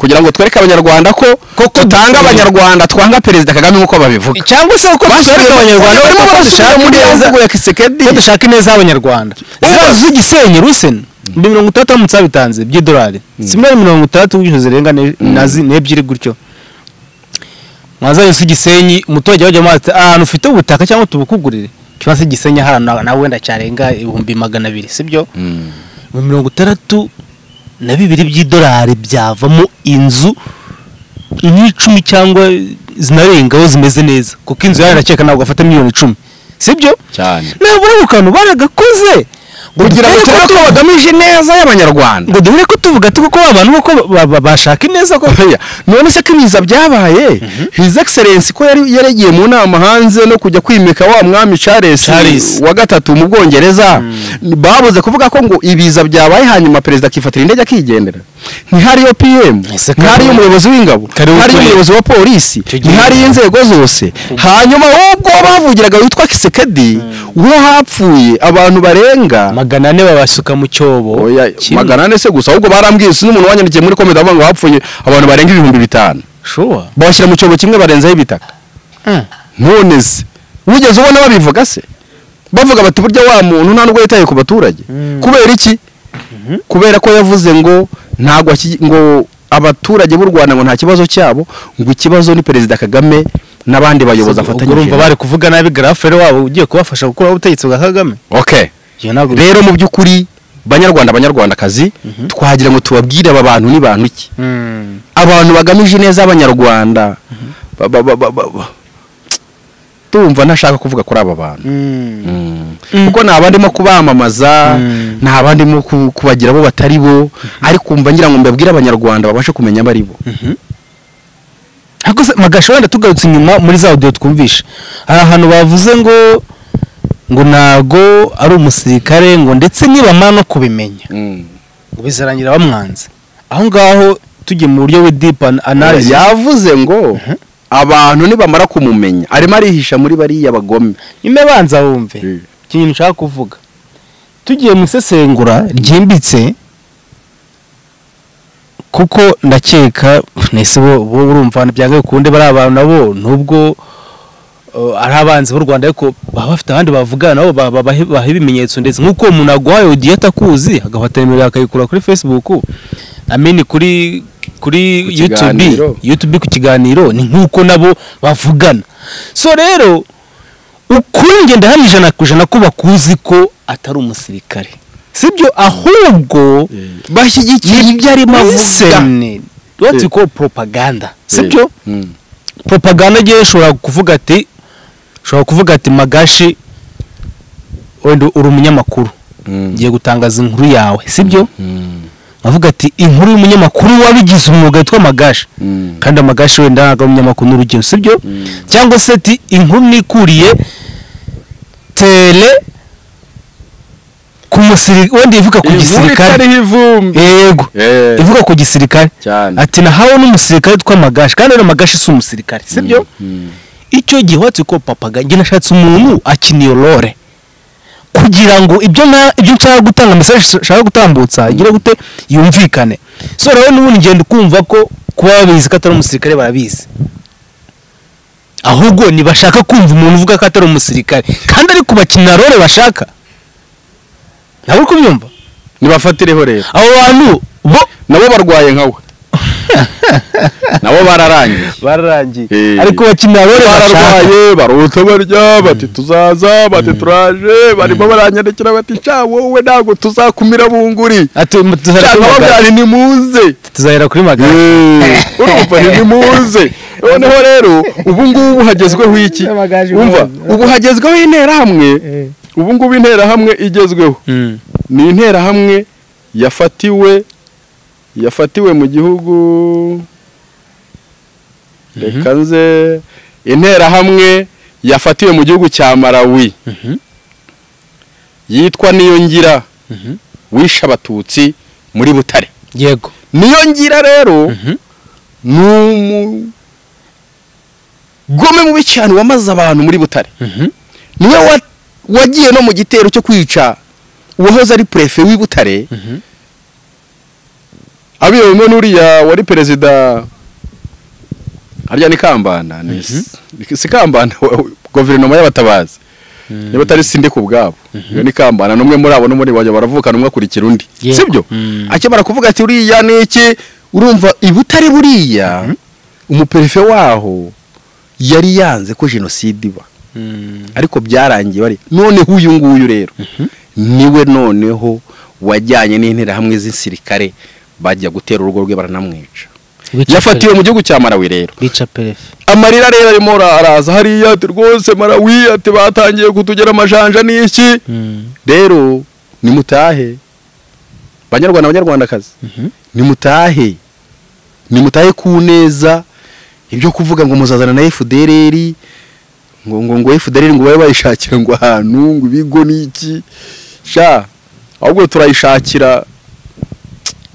kugira ngo twereke abanyarwanda ko tutanga abanyarwanda twanga perezida kagame nk'uko babivuga cyangwa se uko basubira abanyarwanda barimo barasubira muri ya mvugo ya kisekedi ko dushaka ineza y'abanyarwanda zirazi igisenyi ruseni ni mirongo itandatu aramutse babitanze by'idolari si miliyoni mirongo itandatu wishyuza zirenga ne- na zi- n'ebyiri gutyo mwaza yose igisenyi umuturage wajya amazi ahantu ufite ubutaka cyangwa tubukugurire kibazo igisenyi ahantu na- nawe wenda cyarenga ibihumbi magana abiri sibyo mu mirongo itandatu na bibiri by'idolari byavamo inzu n'icumi cyangwa zinarengaho zimeze neza kuko inzu yawe ndakeka ntabwo afata miliyoni icumi sibyo cyane nabura ako kantu baragakoze ngo kugira ngo duhere turebe ko bagamije ineza y'abanyarwanda ngo duhere ko tuvuga tuko abantu uko ba- ba- bashaka ineza ko Oya, none se ko ibiza byabaye his excellence ko yari yaragiye mu nama hanze no kujya kwimika wa mwami Charles, Charles. wa gatatu mu Bwongereza babuze kuvuga ko ngo ibiza byabaye hanyuma perezida akifatira indege akigendera ntihariyo PM Ese kare- ntihariyo umuyobozi w'ingabo kare ntihariyo w'ukwezi. umuyobozi wa polisi gihe- ntihariyo inzego zose hanyuma ubwo bavugiraga witwa Kisekedi uwo hapfuye abantu barenga magana ane babasuka mu cyobo Oya, Kimwe. magana ane se gusa ahubwo barambwiye si n'umuntu wanyandikiye muri komedi avuga ngo hapfuye abantu barenga ibihumbi bitanu shuwa bawushyira mu cyobo kimwe barenzaho ibitaka none se wigeze ubona babivuga se bavuga bati burya wa muntu nta nubwo yitaye ku baturage kubera iki kubera ko yavuze ngo ntabwo aki- ngo abaturage b'u rwanda ngo nta kibazo cyabo ngo ikibazo ni perezida kagame n'abandi bayobozi ubwo urumva afatanyije bari kuvuga nabi grafe rero wabo ugiye kubafasha gukuraho ubutegetsi bwa kagame okay iyo ntabwo rero mu by'ukuri banyarwanda banyarwandakazi twagira ngo tubabwire aba bantu ni bantu iki abantu bagamije neza abanyarwanda Ba- ba- ba- ba- ba- ba- tumva ntashaka kuvuga kuri aba bantu Mm. kuko nta bandimo kubamamaza nta bandimo ku- kubagira bo batari bo ariko umva ngira ngo mbabwire abanyarwanda babashe kumenya abo ari bo magasha wenda tugarutse inyuma muri za audio twumvishe hari ahantu bavuze ngo ngo ntago ari umusirikare ngo ndetse nibamara no kubimenya ngo bizarangira bamwanze aho ngaho tugiye mu buryo bw'idipa analize yavuze ngo abantu nibamara kumumenya arimo arihisha muri bariya bagome nyuma banza wumve ikintu nshaka kuvuga tugiye mu isesengura ryimbitse kuko ndakeka nese bo bo urumva byanga bikunde bari abantu nabo nubwo uh, ari abanzi b'u Rwanda ariko baba bafite abandi bavugana nabo ba- ba- bahe bahe ibimenyetso ndetse nk'uko umuntu aguhaye odiyo atakuzi agafata nimero akayikura kuri Facebook ameni kuri kuri YouTube kiganiro. YouTube ku kiganiro ni nk'uko nabo bavugana so rero ukuri ngenda hari ijana ku ijana ko bakuzi ko atari umusirikare sibyo ahubwo bashyigikiye ibyo arimo avuga listen what you call propaganda sibyo Mm. propaganda ngewe ushobora kuvuga ati ushobora kuvuga ati magashi wenda uri umunyamakuru ngiye gutangaza inkuru yawe sibyo nkavuga ati inkuru y'umunyamakuru wabigize umwuga witwa magashi kandi amagashi wenda ntabwo ari umunyamakuru n'urugero sibyo cyangwa se ati inkuru nikuriye tele ku musirikare wenda ivuga ku Inkuru gisirikare itariho ivumbi yego Eh, ivuga ku gisirikare cyane ati nahawe n'umusirikare witwa magashi kandi rero magashi si umusirikare sibyo icyo gihe watse ko papaga njye nashatse umuntu akina iyo role kugira ngo ibyo na ibyo nshaka gutanga message nshaka gutambutsa igira gute yumvikane so rero n'ubundi ngenda ukumva ko kuba babizi ko atari umusirikare barabizi ahubwo ntibashaka kumva umuntu uvuga ko atari umusirikare kandi ari kubakina role bashaka ntabwo uri kubyumva nibafatireho rero abo bantu bo nabo barwaye nkawe nabo bararangiye bararangiye Eh. ariko bakina role bashaka bararwaye barota barya bati tuzaza bati turaje barimo baranyandikira bati cya wowe ntabwo tuzakumira bunguri ati cya tuzahera kuri magare nkababwari nimuze tuzahera kuri magare Eh, urumva ntimuze noneho rero ubu ngubu hagezweho iki umva ubu hagezweho interahamwe ubu ngubu interahamwe igezweho ni interahamwe yafatiwe yafatiwe mu gihugu reka nze interahamwe yafatiwe mu gihugu cya malawi yitwa niyo ngira wishe abatutsi muri butare yego niyo ngira rero ni umugome mubi cyane wamaze abantu muri butare niwe wa- wagiye no mu gitero cyo kwica uwahoze ari prefe w'i butare abiyemo n'uriya wari perezida harya ni kambanda ni si kambanda wa- guverinoma y'abatabazi niba atari sindi ku bwabo iyo ni kambana n'umwe muri abo n'umuri bajya baravukana umwe akurikira undi sibyo akimara kuvuga ati uriya ni iki urumva ibutari buriya umuperefe waho yari yanze ko jenoside iba ariko byarangiye bari noneho uyu nguyu rero niwe noneho wajyanye n'interahamwe z'insirikare bajya gutera urugo rwe baranamwica yafatiwe mu gihugu cya malawi rero bica perefe amarira rero arimo ara- araza hariya ati rwose marawi ati batangiye kutugera amajanja n'iki rero nimutahe banyarwanda banyarwandakazi nimutahe nimutahe ku neza ibyo kuvuga ngo muzazana na FDLR ngo ngo ngo FDLR ngo babe bayishakira ngo ahantu ngo ibigo n'iki sha ahubwo turayishakira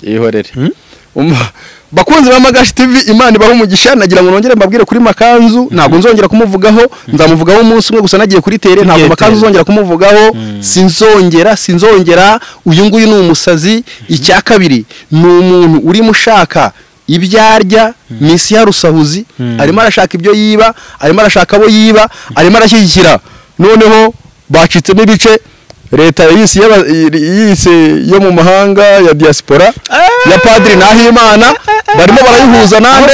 ihorere Umva, bakunzi ba magashi tv imana ibaho umugisha nagira ngo nongere mbabwire kuri makanzu ntabwo nzongera kumuvugaho nzamuvugaho umunsi umwe gusa nagiye kuri tere ntabwo Tugiye makanzu tere. uzongera kumuvugaho sinzongera sinzongera uyu nguyu ni umusazi icya kabiri ni umuntu urimo ushaka ibyo arya misi ya rusahuzi arimo arashaka ibyo yiba arimo arashaka abo yiba arimo arashyigikira noneho bacitsemo ibice leta yise y'aba- yise yo mu mahanga ya diaspora ya padiri nahimana barimo barayihuza nande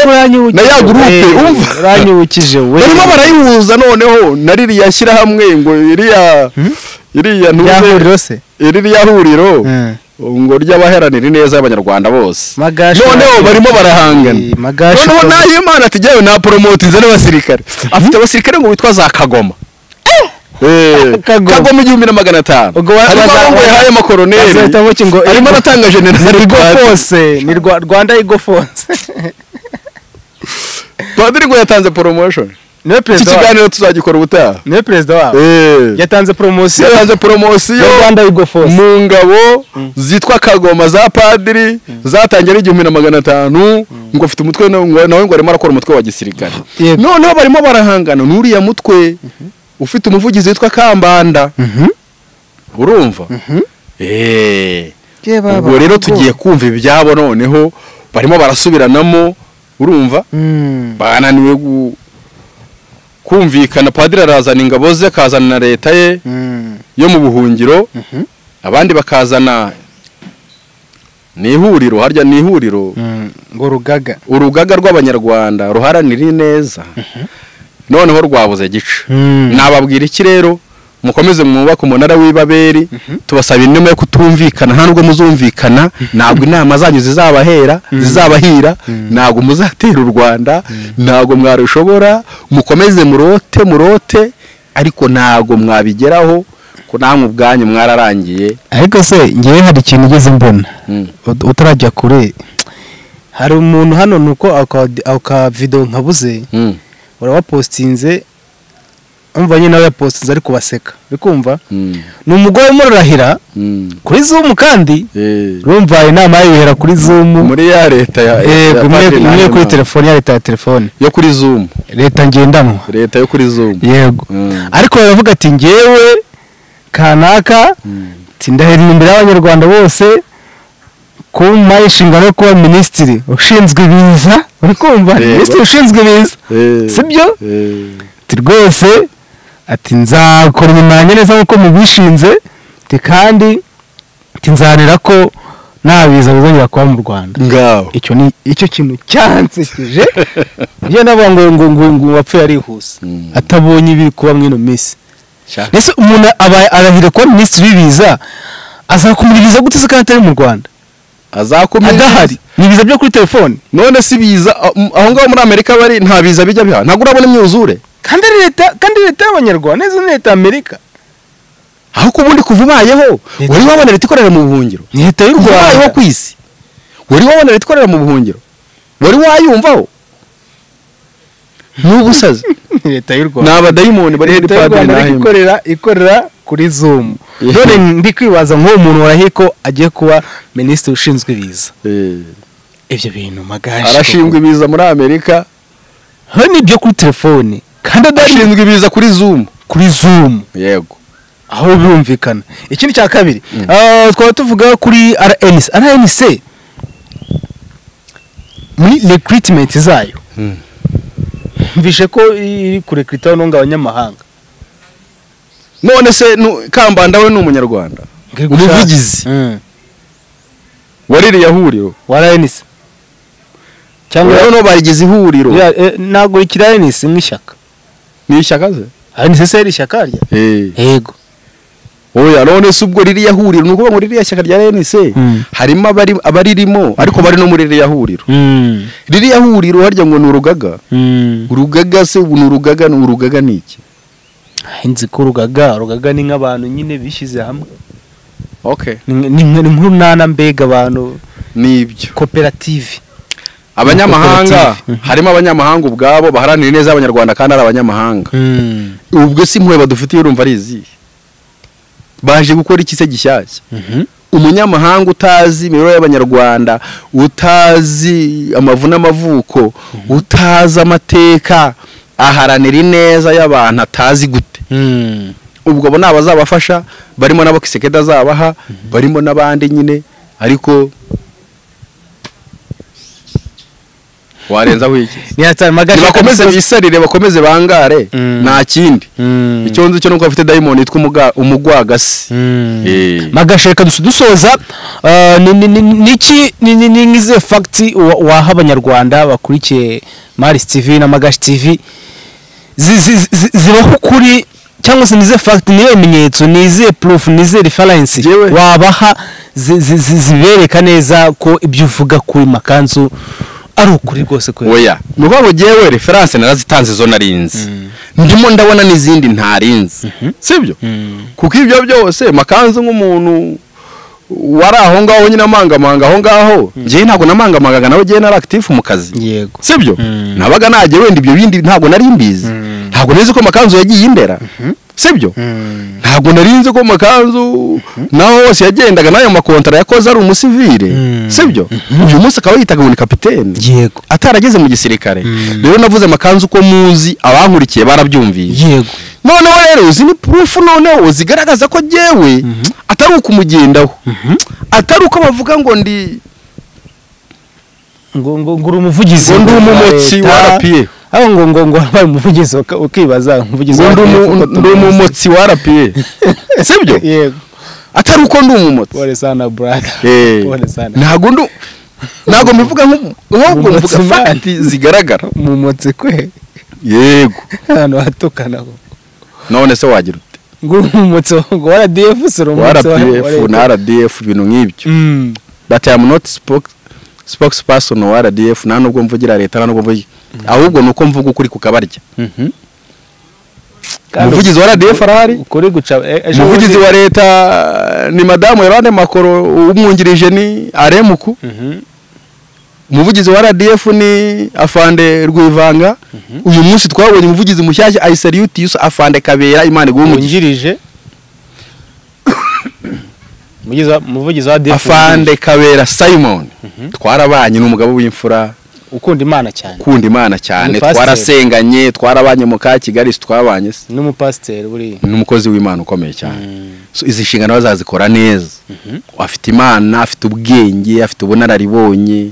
na ya gurupe umva uranyibukije we barimo barayihuza noneho na ririya shyirahamwe ngo iriya iriya ntuze yahuriro se iriya huriro Mm. ngo ry'abaharanira ineza y'abanyarwanda bose magashi noneho barimo barahangana Eh, magashi noneho promo- nahimana ati jyewe naporomotinze n'abasirikare afite abasirikare ngo bitwa za kagoma Eh, Kagoma. kagoma igihumbi na magana atanu Ubwo wa- harimo baza- abambaye hayo makoroneri bazahita bavuga ngo, eh, harimo aratanga generali Igo Force, ni Rwa- rwanda igo fonse padiri ngo yatanze promotion niwe iki perezida wabo kiganiro tuzagikora ubutaha niwe perezida wabo Eh. yatanze poromosiyo yatanze poromosiyo ya rwanda yugo force mu ngabo zitwa kagoma za padiri zatangira igihumbi na magana atanu ngo afite umutwe na- ngo- nawe ngo arimo arakora umutwe wa gisirikare Yego. noneho barimo barahangana n'uriya mutwe ufite umuvugizi witwa kambanda urumva Eh. ubwo rero tugiye kumva ibyabo noneho barimo barasubiranamo urumva bananiwe gu- kumvikana padiri arazana ingabo ze akazana na leta ye yo mu buhungiro abandi bakazana ni ihuriro harya ni ihuriro ngo rugaga urugaga rw'abanyarwanda ruharanira ineza noneho rwabuze gica nababwira iki rero mukomeze mwubake umunara w'ibaberi tubasaba inema yo kutumvikana nta nubwo muzumvikana ntabwo inama zanyu zizabahera zizabahira ntabwo muzatera u rwanda ntabwo mwarushobora mukomeze murote murote ariko ntabwo mwabigeraho ko namwe ubwanyu mwararangiye ariko se ngewe hari ikintu ugeze mbona Mm. Ut- utarajya kure hari umuntu hano ni uko aka- aka video nkabuze Mm, urawapositinze umva nyine nawe yapositinze ariko baseka uri kumva mm, ni umugore urimo rurahira mm. kuri zumu kandi Eh. urumva inama yibera kuri zumu muri ya leta ya ya yego imwe Padiri imwe kuri Nahimana. telefone ya leta ya telefone yo kuri zoom leta ngendanwa leta yo kuri zoom yego Mm. ariko baravuga ati ngewe kanaka ati ndahirira imbere y'abanyarwanda bose kuma inshingano yo kuba minisitiri ushinzwe ibiza uri kumva Yego. minisitiri ushinzwe ibiza Eh, sibyo eh, ati rwose ati nzakora inyuma yanjye neza nk'uko mubishinze ati kandi ati nzanira ko nta biza bizongera kuba mu rwanda ngaho icyo ni icyo kintu cyansekeje njye navuga ngo ngo ngo ngo wapfuye arihuse Mm. atabonye ibiri kuba mwino minsi Shaka. ese umuntu aba arahira kuba minisitiri w'ibiza azakumiriza gute se kandi atari mu rwanda azakomeza adahari ni ibiza byo kuri telefone none si biza ah, m- aho ngaho muri amerika bari nta biza bijya biha ntabwo urabona imyuzure kandi ari leta kandi leta y'abanyarwanda neza ni leta y'amerika aho ko ubundi kuva ubayeho Leta- wari wabona leta ikorera mu buhungiro ni leta y'u kuva ubayeho rwanda ku isi wari wabona leta ikorera mu buhungiro wari wayumvaho ni ubusazi ni leta y'u ni rwanda abadayimoni bari muri leta y'u padiri rwanda ariko nahimana ikorera ikorera kuri zumu Yeah. none ndi kwibaza nk'uwo muntu warahira ko agiye kuba minisitiri ushinzwe ibiza Eh, ibyo bintu magaje arashinzwe ibiza muri amerika hari n'ibyo kuri telefone kandi adari ashinzwe ibiza kuri zoom kuri zoom yego aho birumvikana ikindi cya kabiri ah, twaba tuvuga kuri rnc rnc muri recruitment zayo mvishe ko iri kurekrita hano ngo abanyamahanga none se nu- kambanda we ni umunyarwanda Ngo iri gushaka- umuvugizi Mm. waririye huriro wa rnc cyangwa noneho barigize ihuriro Ya, eh, ntabwo rikiri rnc nk'ishyaka ni ishyaka ze rnc se yari ishyaka rya yego oya none se ubwo ririya huriro ni ukuvuga ngo ririya shyaka rya rnc Mm. harimo abari- abaririmo ariko bari no muri ririya huriro ririya huriro harya ngo ni urugaga urugaga se ubu ni urugaga ni urugaga ni iki nzi ko urugaga urugaga ni nk'abantu nyine bishyize hamwe okay ni ni- ni nk'urunana mbega abantu nibyo koperative abanyamahanga Koperative. harimo abanyamahanga ubwabo baharanira ineza y'abanyarwanda kandi ari abanyamahanga ubwo si impuhwe badufitiye urumva ari izihe baje gukora iki se gishyashya umunyamahanga utazi imibereho y'abanyarwanda utazi amavu n'amavuko utazi amateka aharanira ineza y'abantu atazi gute ubwo abo ni abazabafasha barimo n'abo kisekedi azabaha barimo n'abandi nyine ariko warenzaho iki nibakomeze bisarire bakomeze bangare nta kindi icyo nzi cyo nuko bafite dayimoni yitwa umuga- umugwagasi Eh. magasheka dusu- dusoza ah, ni- ni- ni- niki ni- ni- ni nk'izihe fagiti waha abanyarwanda bakurikiye marisi tv na magashi tv zi- zi- zi- zibaho ukuri cyangwa se nize fagiti niyo bimenyetso nize purufu nize refarensi Yewe. wabaha zi- zi- zi- zibereka neza ko ibyo uvuga kuri makanzu ari ukuri rwose kwera oya ni ukuvuga ngo jyewe referanse narazitanze zo narinzi ndimo ndabona n'izindi ntarinzi sibyo kuko ibyo byose makanzu nk'umuntu wari aho ngaho nyine amangamanga aho ngaho njyewe ntabwo namangamangaga nawe njyewe nari akitifu mu kazi yego sibyo nabaga najya wenda ibyo bindi ntabwo nari mbizi ntabwo nari nzi ko amakanzu yagiye imbera sibyo ntabwo nari nzi ko amakanzu naho hose yagendaga n'ayo makontara yakoze ari umusivire sibyo uyu munsi akaba yitaga ngo ni kapitene yego atarageze mu gisirikare rero navuze amakanzu ko muzi abankurikiye barabyumviye yego noneho rero izi ni purufu noneho zigaragaza ko jyewe atari uko umugendaho atari uko bavuga ngo ndi ngo ngo ngo uri umuvugizi ngo ndi umumotsi wa rapiye aho ngo ngo ngo wabaye umuvugizi uka- ukibaza umuvugizi ngo wa ndi umu- RPF ufata ndi umuvugizi. umumotsi wa rapiye sibyo yego atari uko ndi umumotsi pole sana brother Eh, pole sana ntabwo ndu ntabwo mbivuga nk'ubu- nk'ubwo mvuga Umumotsi man. fagiti zigaragara umumotsi kwe yego ahantu hatukana ho none se wagira ute ngo uri umumotsi wa- ngo wa RDF uri wa umumotsi wa rpf na rdf ibintu nk'ibyo Mm. that I am not spoke spokesperson wa RDF nta nubwo mvugira leta nta nubwo mvugira ahubwo nuko mvuga ukuri kukabarya Kandi umuvugizi wa RDF arahari ukuri guca eh, ejo umuvugizi bundi- wa leta ni madamu Yolande Makoro umwungirije ni Aremuku umuvugizi wa RDF ni Afande Rwivanga uyu munsi twabonye umuvugizi mushyashya Aiserutius Afande Kabera Imana iguhe umugisha wungirije umuvugizi wa- umuvugizi wa RDF Afande Kabera Simon twarabanye n'umugabo w'imfura ukunda imana cyane ukunda imana cyane Umupasiteri. twarasenganye twarabanye mu ka Kigali twabanye se n'umupasiteri buriya ni umukozi w'imana ukomeye cyane so izi nshingano bazazikora neza afite imana afite ubwenge afite ubunararibonye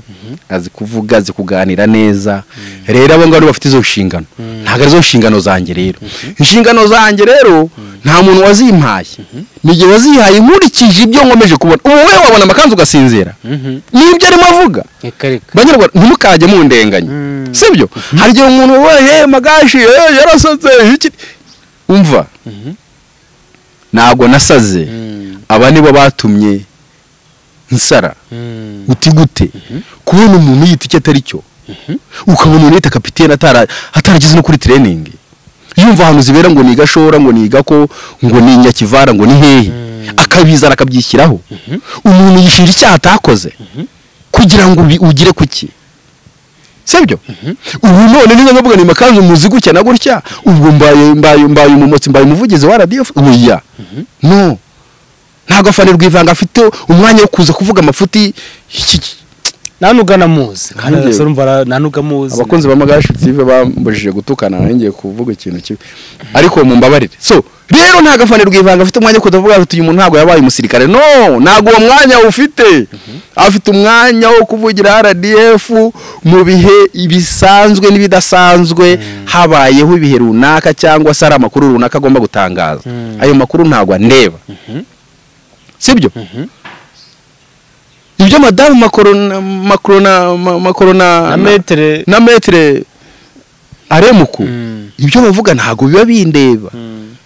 azi kuvuga azi kuganira neza rero abo ngabo bafite izo nshingano ntabwo arizo nshingano zanjye rero inshingano zanjye rero nta muntu wazimpaye ni igihe wazihaye nkurikije ibyo nkomeje kubona ubu wowe wabona amakanzu ugasinzira nibyo arimo avuga reka reka banyarwanda ntimukajye mundenganya sibyo hari igihe umuntu we magashi eh, yarasatse iki umva ntabwo nasaze aba nibo batumye nsara uti gute kubona umuntu yita icyo atari cyo ukabona umuntu yita kapitene atara- atarageze no kuri tireningi yumva ahantu zibera ngo ni igashora ngo ni igako ngo ni nyakivara ngo ni hehe akabizana akabyishyiraho umuntu yishinja icyaha atakoze kugira ngo ubi- ugire kuki sibyo ubu none niba ndavuga ni makanzu muzi gutya na gutya ubwo mbaye mbaye mbaye umumotsi mbaye umuvugizi wa RDF oya no ntabwo afana rwivanga afite umwanya wo kuza kuvuga amafuti iki- iki- ntanuga namuzi kandi Nanjye- urasura umva ntanuga muzi abakunzi ba magashi tive bambujije gutukana ngiye kuvuga ikintu kibi ariko mumbabarire so rero nta gafane rwivanga afite umwanya wo kudavuga ati uyu muntu ntabwo yabaye umusirikare no ntabwo uwo mwanya awufite afite umwanya wo kuvugira rdf mu bihe bisanzwe n'ibidasanzwe habayeho ibihe runaka cyangwa se ari amakuru runaka agomba gutangaza ayo makuru ntabwo andeba sibyo ibyo madamu makorona makorona makorona na metere na metere aremuku Mm. ibyo bavuga ntabwo biba bindeba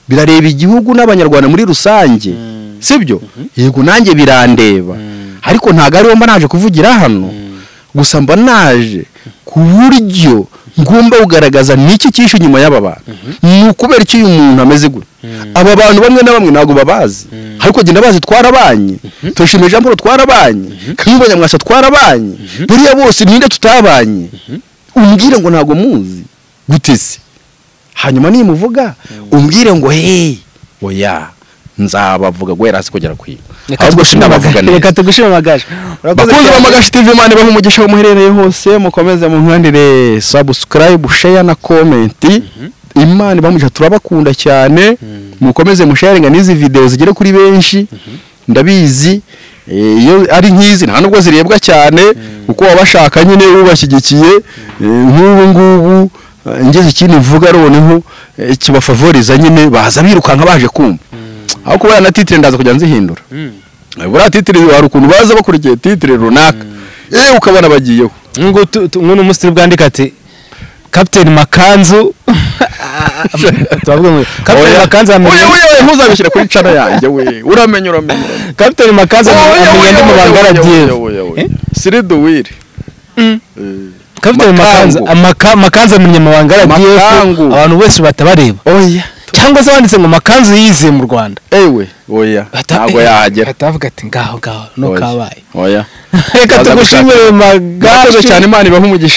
birareba igihugu n'abanyarwanda muri rusange sibyo yego nanjye birandeba ariko ntabwo ariho mba naje kuvugira hano gusa mba naje ku buryo ngomba kugaragaza n'iki cyishe inyuma y'aba bantu ni ukubera icyo uyu muntu ameze gutya aba bantu bamwe na bamwe ntabwo babazi ariko genda bazi twarabanye turashimira jean paul twarabanye kayumba nyamwasa twarabanye buriya bose ninde tutabanye umbwire ngo ntabwo muzi gutese hanyuma nimuvuga umbwire ngo hey oya nzabavuga guhera hasi kugera ku iyo ahubwo sinabavuga neza reka tugushime amagaje bakunzi b'amagashi TV imana ibahe umugisha aho muherereye hose mukomeze munkandire subscribe share na comment imana ibahe umugisha turabakunda cyane mukomeze musharinga n'izi video zigere kuri benshi ndabizi eh, iyo ari nk'izi nta nubwo zirebwa cyane kuko wabashaka nyine ubashyigikiye eh, nk'ubu ngubu eh, ngeze ikindi mvuga noneho eh, kibafavoriza nyine baza birukanka baje kumva aho kuba yanatitire ndaza kujya nzihindura buriya titire hari ukuntu baza bakurikiye titire runaka yewe ukabona bagiyeho ngo tu- tu- ngo n'umusitiri bwandika ati kapiteni makanzu turavuga ngo kapiteni makanzu oya amenya oya oya ntuzabishyire kuri cana yanjye we uramenya uramenya kapiteni makanzu amenya amenya andi mabanga ya RDF Eh? siriduwiri kapiteni makanzu Makangu. amaka- makanzu amenya amabanga ya RDF Makangu. abantu bose batabareba oya cyangwa se banditse ngo makanzu yize mu Rwanda ewe oya Bata- ntabwo eh, yahagera batavuga ati ngaho ngaho no Oya. kabaye oya reka Baza gushaka- tugushime murakoze amagaje cyane imana ibahe umugisha